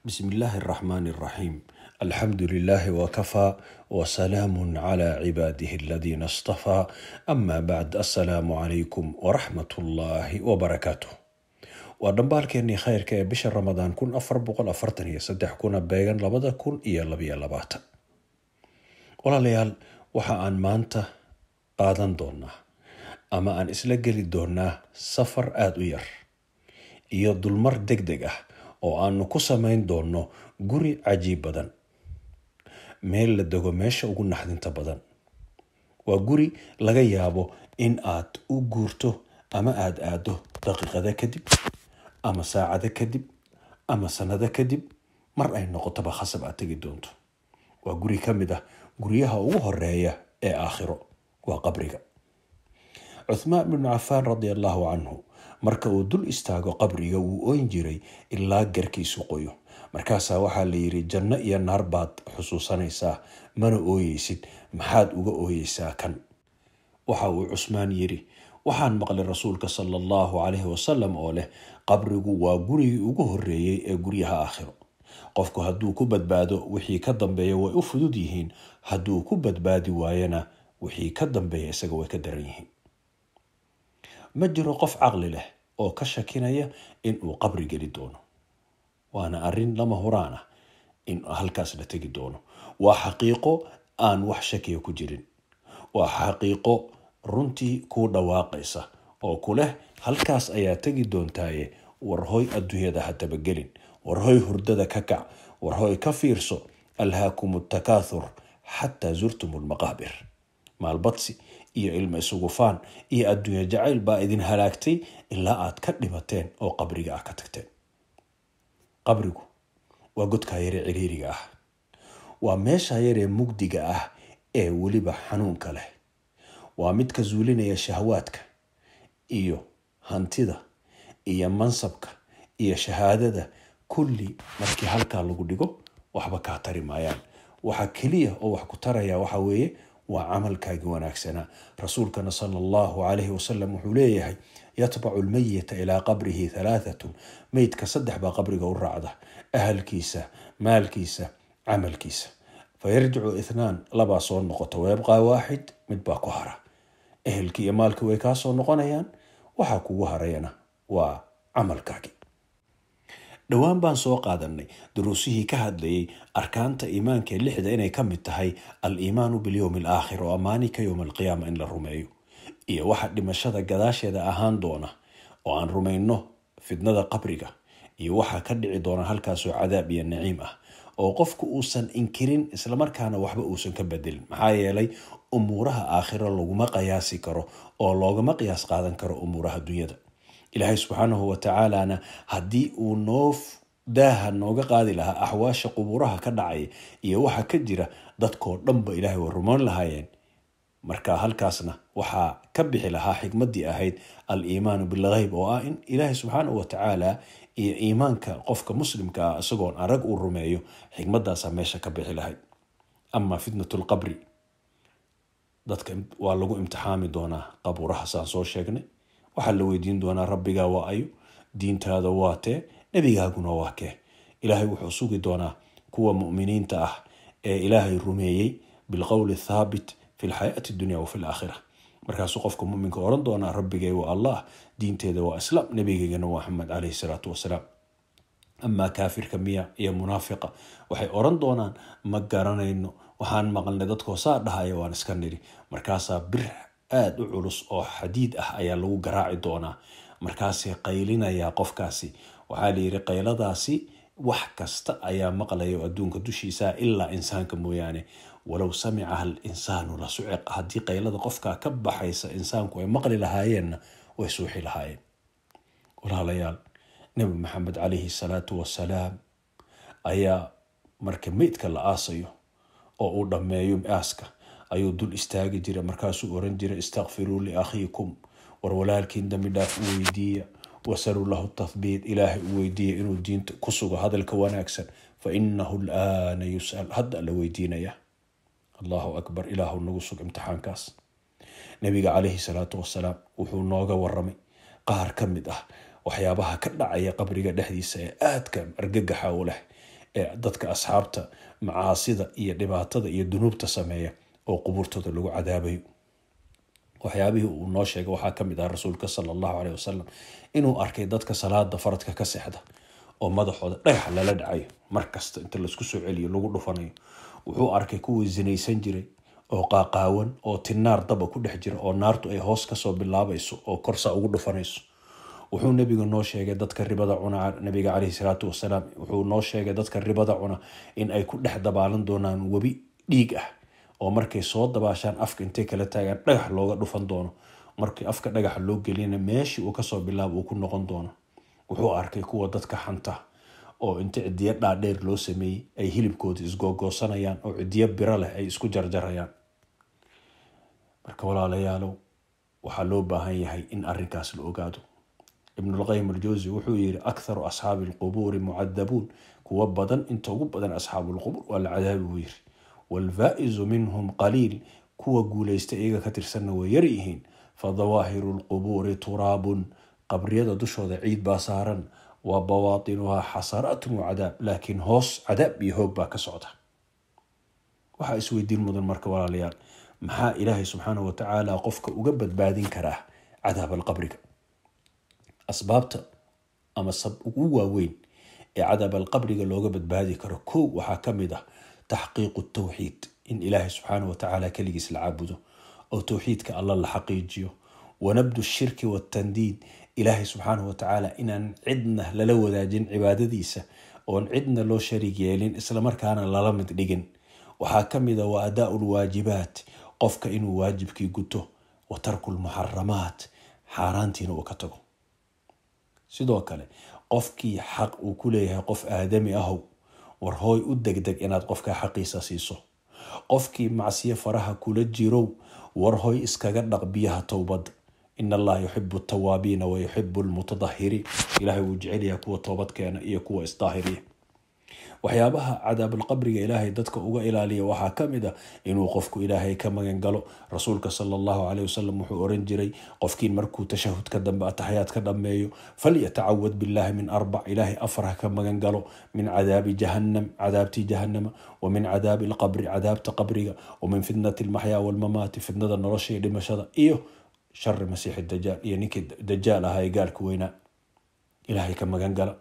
بسم الله الرحمن الرحيم الحمد لله وكفى وسلام على عباده الذين اصطفى أما بعد السلام عليكم ورحمة الله وبركاته waa dhambaalkeenii khayrka ee bisha ramadaan kun afar boqol afartan iyo saddex kuna beegan labada kun iyo labayo labaatan walaalayaal waxa aan maanta qaadan doonaa ama aan isla geli doonaa safar aada u yar iyo dulmar deg deg ah oo aanu ku samayn doono guri cajiib badan meel la dego meesha ugu naxdinta badan waa guri laga yaabo in aad u guurto ama aada aado daqiiqada kadib ama saacado kadib ama sanado kadib mar ay noqotoba khasab aad tegi doonto waa guri ka mid ah guryaha ugu horeeya ee aakhiro waa qabriga cuthmaan binu cafaan radi allahu canhu marka uu dul istaago qabriga wuu oyn jiray ilaa garkiisu qoyo markaasaa waxaa la yidhi janno iyo naar baad xusuusanaysaa mana ooyeysid maxaad uga ooyeysaa kan waxa uu cusmaan yidhi waxaan maqlay rasuulka sala allahu calayhi wasalam oo leh qabrigu waa gurigii ugu horeeyey ee guryaha aakhiro qofku hadduu ku badbaado wixii ka dambeeya way u fudud yihiin hadduu ku badbaadi waayana wixii ka dambeeya isaga way ka daran yihiin ma jiro qof caqli leh oo ka shakinaya inuu qabri geli doono waana arrin lama huraan ah in halkaas la tegi doono waa xaqiiqo aan wax shakiya ku jirin waa xaqiiqo runtii kuu dhawaaqaysa oo ku leh halkaas ayaa tegi doontaaye warhoy adduunyada ha tabagelin warhoy hurdada ka kac warhoy ka fiirso alhaakum takaathur xataa zurtum lmaqaabir maalbadsi iyo ilma isugufaan iyo adduunya jacayl baa idin halaagtay ilaa aad ka dhimateen oo qabriga ah ka tagteen qabrigu waa godkaa yaree ciriiriga ah waa meesha yaree mugdiga ah ee weliba xanuunka leh waa mid ka zuulinaya shahwaadka iyo hantida iyo mansabka iyo shahaadada kulli markii halkaa lagu dhigo waxba kaa tari maayaan waxa keliya oo wax ku taraya waxa weeye waa camalkaagii wanaagsanaa rasuulkana sala allahu calayhi wasalam wuxuu leeyahay yatbacu lmayita ilaa qabrihi halaahatun meydka saddex baa qabriga u raacda ahalkiisa maalkiisa camalkiisa fayarjicu ithnaan labaa soo noqota wayabqaa waaxid mid baa ku hara ehelkii iyo maalkii way kaa soo noqonayaan waxaa kugu harayana waa camalkaagii dhowaan baan soo qaadanay duruusihii ka hadlayay arkaanta iimaanka ee lixda inay ka mid tahay al-iimaanu bilyowmi alaakhir oo amaanika yowma alqiyaama in la rumeeyo iyo waxa dhimashada gadaasheeda ahaan doona oo aan rumayno fidnada qabriga iyo waxaa ka dhici doona halkaasoo cadaab iyo naciim ah oo qofku uusan inkirin islamarkaana waxba uusan ka bedelin maxaa yeelay umuuraha aakhiro laguma qiyaasi karo oo loogama qiyaas qaadan karo umuuraha dunyada ilaahay subxaanahu watacaalana haddii uu noo daaha nooga qaadi lahaa axwaasha qubuuraha ka dhacaya iyo waxa ka jira dadkoo dhanba ilaahay way rumoon lahaayeen marka halkaasna waxaa ka bixi lahaa xikmadii ahayd al-iimaanu bilgheyb oo ah in ilaahay subxaanahu watacaala iyo iimaanka qofka muslimka ah isagoon arag uu rumeeyo xikmadaasaa meesha ka bixi lahayd ama fitnat lqabri dadka waa lagu imtixaami doonaa qabuuraha saan soo sheegnay waxaa la weydiin doonaa rabbigaa waa ayo diintaada waa tee nebigaaguna waa kee ilaahay wuxuu sugi doonaa kuwa mu'miniinta ah ee ilaahay rumeeyey bilqowli thaabit fi lxayaati dunya wa fi laakhira markaasuu qofka muminka oran doonaa rabbigay waa allah diinteeda waa islaam nebigeygana waa maxamed caleyhi salaatu wasalaam amaa kaafirka miya iyo munaafiqa waxay oran doonaan ma garanayno waxaan maqalnay dadkoo saa dhahaya waan iska niri markaasaa bir aada u culus oo xadiid ah ayaa lagu garaaci doonaa markaasay qaylinayaa qofkaasi waxaa layidhi qayladaasi wax kasta ayaa maqlaya oo adduunka dushiisa ilaa insaanka mooyaane walow samicaha al insaanu la suciq haddii qaylada qofkaa ka baxaysa insaanku ay maqli lahaayeenna way suuxi lahaayeen walaalayaal nebi maxamed calayhi salaatu wasalaam ayaa marka meydka la aasayo oo uu dhammeeyo aaska ayuu dul istaagi jira markaasuu oran jiray istakfiruu liakhiikum war walaalkiin dambi dhaaf u weydiiya wasaruu lahu tathbiit ilaahay u weydiiya inuu diinta ku sugo hadalka wanaagsan fa inahu laana yus'al hadda la weydiinaya allahu akbar ilaahu nagu sug imtixaankaas nabiga calayhi salaatu wasalaam wuxuu nooga waramay qaar ka mid ah waxyaabaha ka dhacaya qabriga dhexdiisa ee aadka argagaxa u leh ee dadka asxaabta macaasida iyo dhibaatada iyo dunuubta sameeya oo qubuurtooda lagu cadaabayo waxyaabihii uu noo sheegay waxaa ka mid ah rasuulka sala allahu caleyh wasalam inuu arkay dadka salaada faradka ka seexda oo madaxooda dhagax lala dhacayo markasta inta laisku soo celiyo lagu dhufanayo wuxuu arkay kuwii zinaysan jiray oo qaaqaawan oo tinaar daba ku dhex jira oo naartu ay hoos kasoo bilaabayso oo korsa ugu dhufanayso wuxuu nabiga noo sheegay dadka ribada cuna nabiga caleyhi salaatu wasalaam wuxuu noo sheegay dadka ribada cuna in ay ku dhex dabaalan doonaan webi dhiig ah oo markay soo dabaashaan afka intay kala taagaan dhagax looga dhufan doono markii afka dhagaxa loo geliyana meeshii uu kasoo bilaabo uu ku noqon doono wuxuu arkay kuwa dadka xanta oo inta cidiyo dhaadheer loo sameeyey ay hilibkooda isgoogoosanayaan oo cidiyo biro leh ay isku jarjarayaan marka walaalayaalow waxaa loo baahan yahay in arinkaas la ogaado ibnulqayim aljawsi wuxuu yiri akharu asxaabi alqubuuri mucadabuun kuwa badan inta ugu badan asxaabulqubuur waa la cadaabi buu yiri waalfaa'izu minhum qaliil kuwa guuleysta iyaga ka tirsanna way yar yihiin fadawaahiru lqubuuri turaabun qabriyada dushooda ciid baa saaran wa bawaatinuhaa xasaraatun wa cadaab laakiin hoos cadaab iyo hoog baa ka socda waxaa isweydiin mudan marka walaalayaal maxaa ilaahay subxaanahu watacaala qofka uga badbaadin karaa cadaab alqabriga asbaabta ama sab ugu waaweyn ee cadaab alqabriga looga badbaadi karo kow waxaa ka mid ah taxqiiqu tawxiid in ilaahay subxaanahu watacaala keligiis la caabudo oo towxiidka alla la xaqiijiyo wanabdu shirki watandiid ilaahay subxaanahu watacaala inaan cidna lala wadaajin cibaadadiisa oon cidna loo shariig yeelin islamarkaana lala mid dhigin waxaa ka mid a wa adaau lwaajibaat qofka inuu waajibkii guto wa tarku lmuxaramaat xaaraantiina uu ka tago sidoo kale qofkii xaq uu ku leeyahay qof aadami ahow war hooy u degdeg inaad qofka xaqiisa siiso qofkii macsiyo faraha kula jirow war hooy iskaga dhaq biyaha towbadda in allaha yuxibu tawaabiina wa yuxibu lmutadahiriin ilahay wuu jecelyaha kuwa toobadkeena iyo kuwa isdaahiriya waxyaabaha cadaabulqabriga ilaahay dadka uga ilaaliya waxaa ka mid ah inuu qofku ilaahay ka magan galo rasuulka sala allahu caleyh wasalam wuxuu oran jiray qofkiin markuu tashahudka dambe ataxyaad ka dhammeeyo falyatacawad billahi min arbac ilaahay afar ha ka magan galo min cadaabi jahannam cadaabtii jahannama wa min cadaabi alqabri cadaabta qabriga wa min fitnati almaxyaa walmamaati fitnada nolosha iyo dhimashada iyo shari masiixi dajaal iyo ninkii dajaal ahaa ee gaalka weynaa ilaahay ka magan gala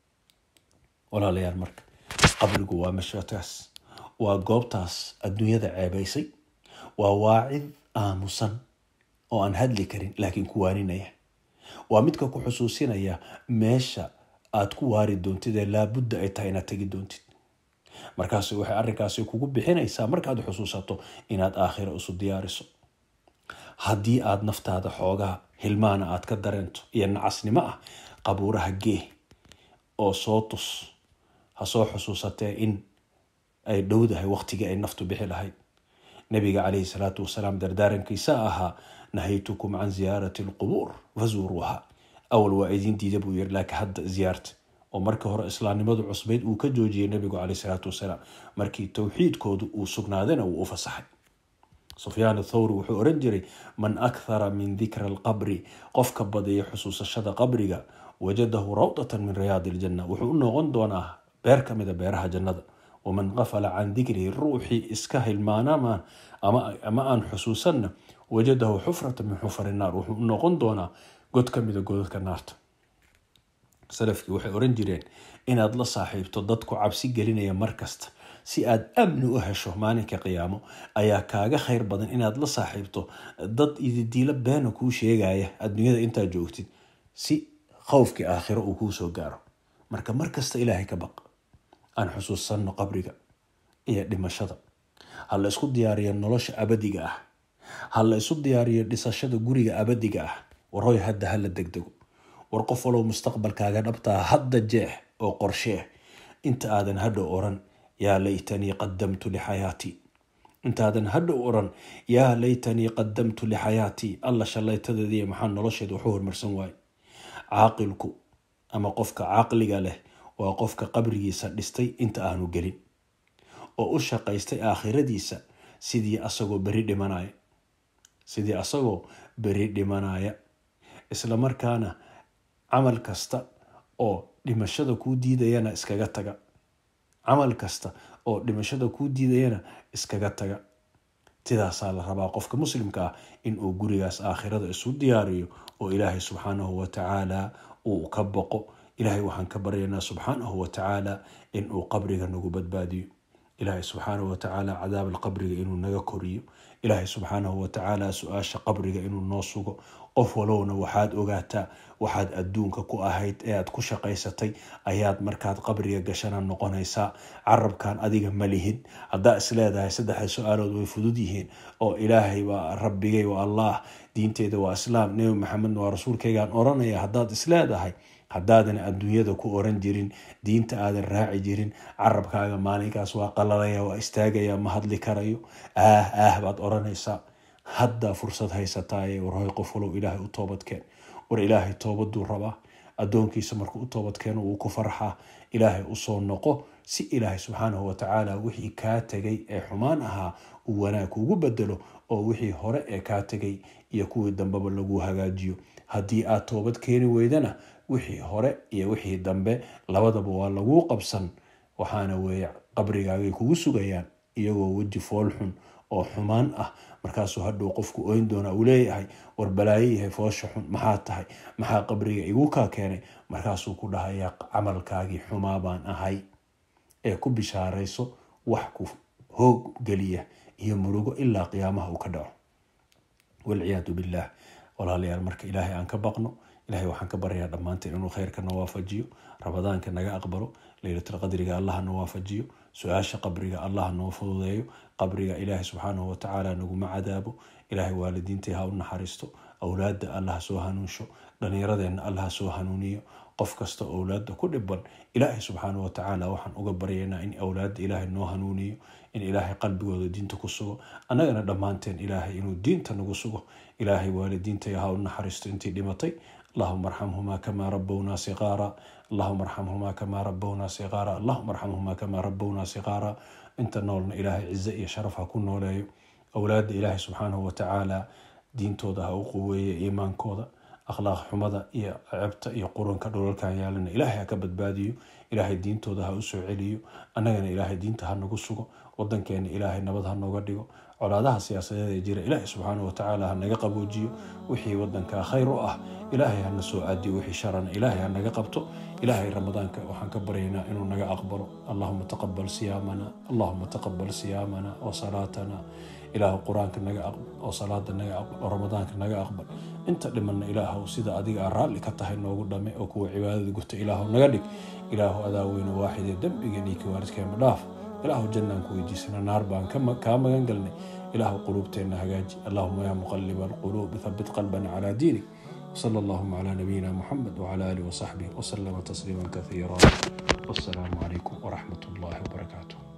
walaalayaal marka qabrigu waa mashataas waa goobtaas adduunyada ceebaysay waa waacid aamusan oo aan hadli karin laakiin ku waaninaya waa midka ku xusuusinaya meesha aad ku waari doontid ee laabudda ay tahay inaad tegi doontid markaas waxay arrinkaasi kugu bixinaysaa markaad xusuusato inaad aakhira isu diyaariso haddii aad naftaada xoogaa hilmaana aad ka dareento iyo nacasnimo ah qabuuraha gee oo soo tus ha soo xusuusatee in ay dhowdahay waqtigii ay naftu bixi lahayd nabiga caleyhi salaatu wasalaam dardaarankiisa ahaa nahaytukum can ziyaarati alqubuur fazuuruuha awal waa idin diida buu yiri laakiin hadda ziyaarta oo markii hore islaamnimadu cusbayd uu ka joojiyey nabigu caleyhi salaatu wasalaam markii towxiidkoodu uu sugnaadana wuu u fasaxay sufyaan athawri wuxuu oran jiray man akhara min dikra alqabri qofka badiya xusuusashada qabriga wajadahu rawdatan min riyaadi iljanna wuxuu u noqon doonaa beer ka mida beeraha jannada waman qafala can dikrihi ruuxii iska hilmaanamaan ama aan xusuusanna wajadahu xufratan min xufari naar wuxuu u noqon doonaa god ka mida godadka naarta salafkii waxay oran jireen inaad la saaxiibto dadku cabsi gelinaya markasta si aad amni u hesho maalinka qiyaamo ayaa kaaga khayr badan inaad la saaxiibto dad ididiilo beena kuu sheegaya adduunyada intaad joogtid si khowfkii aakhiro uu kuu soo gaaro marka markasta ilaahay ka baq aan xusuusanno qabriga iyo dhimashada ha la isku diyaariyo nolosha abadiga ah ha la isu diyaariyo dhisashada guriga abadiga ah warhoy hadda hala degdego war qof walow mustaqbalkaaga dhabtaa hadda jeex oo qorshee inta aadan hadhow oran yaa laytanii qadamtu lixayaatii intaadan hadhow oran yaa laytanii qadamtu lixayaatii alla shallaytadeediiy maxaa nolosheed waxu hormarsan waaye caaqilku ama qofka caqliga leh waa qofka qabrigiisa dhistay inta aanu gelin oo u shaqaystay aakhiradiisa sidii asagoo beri dhimanaya sidii asagoo beri dhimanaya isla markaana camal kasta oo dhimashada kuu diidayana iskaga taga camal kasta oo dhimashada kuu diidayana iskaga taga sidaasaa la rabaa qofka muslimka ah inuu gurigaas aakhirada isu diyaariyo oo ilaahay subxaanahu watacaala uu ka boqo ilaahay waxaan ka baryaynaa subxaanahu watacaala inuu qabriga nagu badbaadiyo ilaahay subxaanahu watacaala cadaab alqabriga inuu naga koriyo ilaahay subxaanahu watacaala su-aasha qabriga inuu noo sugo qof walowna waxaad ogaataa waxaad adduunka ku ahayd ee aad ku shaqaysatay ayaad markaad qabriga gashana noqonaysaa carabkan adiga ma lihid haddaa isleedahay saddexda su-aalood way fudud yihiin oo ilaahay waa rabbigay waa allah diinteeda waa islaam nebi maxamedna waa rasuulkaygaan oranaya haddaad isleedahay haddaadan adduunyada ku oran jirin diinta aadan raaci jirin carabkaaga maalinkaas waa qalalaya waa istaagaya ma hadli karayo aah aah baad oranaysaa haddaa fursad haysataaye warhoy qof walow ilaahay u toobadkeen war ilaahay toobaduu rabaa addoonkiisa markuu u toobadkeeno wuu ku farxaa ilaahay usoo noqo si ilaahay subxaanahu watacaala wixii kaa tegay ee xumaan ahaa uu wanaag kuugu bedelo oo wixii hore ee kaa tegay iyo kuwii dambeba lagu hagaajiyo haddii aad toobad keeni weydana wixii hore iyo wixii dambe labadaba waa laguu qabsan waxaana weeye qabrigaagay kugu sugayaan iyagoo weji foolxun oo xumaan ah markaasuu hadhow qofku oyn doona uu leeyahay war balaayo yahay foosha xun maxaa tahay maxaa qabriga igu kaa keenay markaasuu ku dhahayaa camalkaagii xumaa baan ahay ee ku bishaarayso wax ku hoog geliya iyo murugo ilaa qiyaamaha uu ka dhaco walciyaadu billaah walaalayaal marka ilaahay aan ka baqno ilahay waxaan ka baryayaa dhammaanteen inuu khayrka na waafajiyo ramadaanka naga aqbalo leylatulqadriga allaha na waafajiyo su-aasha qabriga allaha noo fududeeyo qabriga ilaahay subxaanahu watacaala naguma cadaabo ilaahay waalidiintay ha u naxariisto awlaadda allaha soo hanuunsho dhallinyaradeenna allaha soo hanuuniyo qof kasta owlaadda ku dhiban ilaahay subxaanahu watacaala waxaan uga baryaynaa in awlaadda ilaahay noo hanuuniyo in ilaahay qalbigooda diinta ku sugo annagana dhammaanteen ilaahay inuu diinta nagu sugo ilaahay waalidiintay ha u naxariisto intii dhimatay اللهم ارحمهما كما ربونا صغارا اللهم ارحمهما كما ربونا صغارا اللهم ارحمهما كما ربونا صغارا انت نولنا إلهي عزة يا شرف هكون نولايو أولاد إلهي سبحانه وتعالى دين تودا هاو قوية إيمان كودا أخلاق حمدا يا عبتا يا قرون كدول كان يالنا إلهي هكبت باديو إلهي دين تودا هاو سوعليو أنا إلهي دين تهنقو سوغو ودن كان إلهي نبض هنوغا ديغو colaadaha siyaasadeed ee jira ilaahay subxaanahu watacaala ha naga qaboojiyo wixii wadankaa khayr u ah ilaahay hana soo aadiyo wixii sharana ilaahay ha naga qabto ilaahay ramadaanka waxaan ka baryaynaa inuu naga aqbalo allahuma taqabal siyaamana allahuma taqabal siyaamana wa salaatana ilaahu qur-aanka naga aqbal oo salaada naga aqbal oo ramadaanka naga aqbal inta dhimanna ilaahu sida adiga aa raalli ka tahay noogu dhame oo kuwa cibaadada guta ilaahu naga dhig ilaahu adaa weyne waaxidee dembigeen iyo kiwaalidkeema dhaaf ilaahu jannaan ku weydiisana naar baan kaa magan galnay ilaahu quluubteenna hagaaji allahuma yaa muqaliba alquluub thabit qalbana calaa diinik وصلى اللهم على نبينا محمد وعلى آله وصحبه وسلم تسليما كثيرا والسلام عليكم ورحمة الله وبركاته